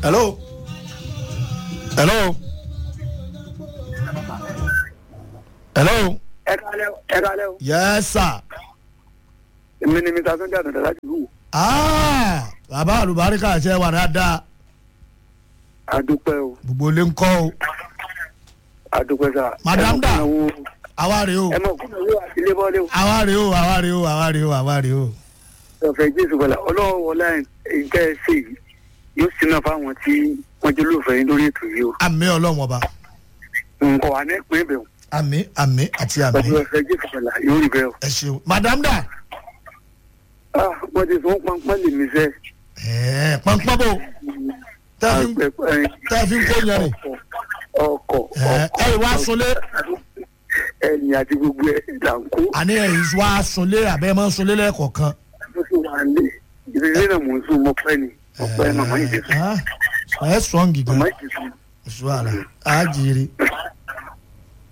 hello hello hello ẹ kálẹ́ o ẹ kálẹ́ o yes sir èmi ni mr sunday àdàdà láti wù ah bàbá àlùbáríkà ṣe wà dáadáa àdúpẹ́ o gbogbo ilé ń kọ́ o àdúpẹ́ sà. Madam da. ẹ mọ̀ kúnlẹ̀ wo- àwa rèé o ẹ mọ̀ kúnlẹ̀ wo àti ilé bọ́lé o. àwa rèé o àwa rèé o àwa rèé o àwa rèé o ọ̀fẹ́ jésù bọ̀lá ọlọ́wọ́ wọlé nǹkan ẹ̀ ṣe yìí yóò sinú fáwọn tí wọ́n jẹ́ olóòfẹ́ yín lórí ètò yìí o. àmì ọlọ́run ọba nǹkan wà ní ìpín ibẹ̀ o. àmì àmì àti àmì pẹ̀lú ọ̀fẹ́ jésù bọ̀lá yóò rí bẹ́ẹ̀ o. ẹ ṣeun madam da ah wọ́n ti sún pọ́npọ́n lè mí sẹ́. ẹ̀ẹ́ pọ́npọ́n bò tẹ́ fi ń- tẹ́ fi ń kó yẹn rè ọkọ̀ ẹ̀ ẹ̀ wá sunlé ẹ̀yìn àti gbogbo ẹ̀ là ń kó. àní ẹ̀yìn wá sunlé àbẹ́ mọ́ sunlé lẹ́ẹ̀kọ̀ọ̀kan mo sì wà lé ìrírí náà mò ń sún mọ́ pẹ́ ni ọ̀pẹ́ màmá yìí ti sùn ẹ̀ ẹ̀ sọ̀ǹgì gan màmá yìí ti sùn. oṣù àlà àjèrè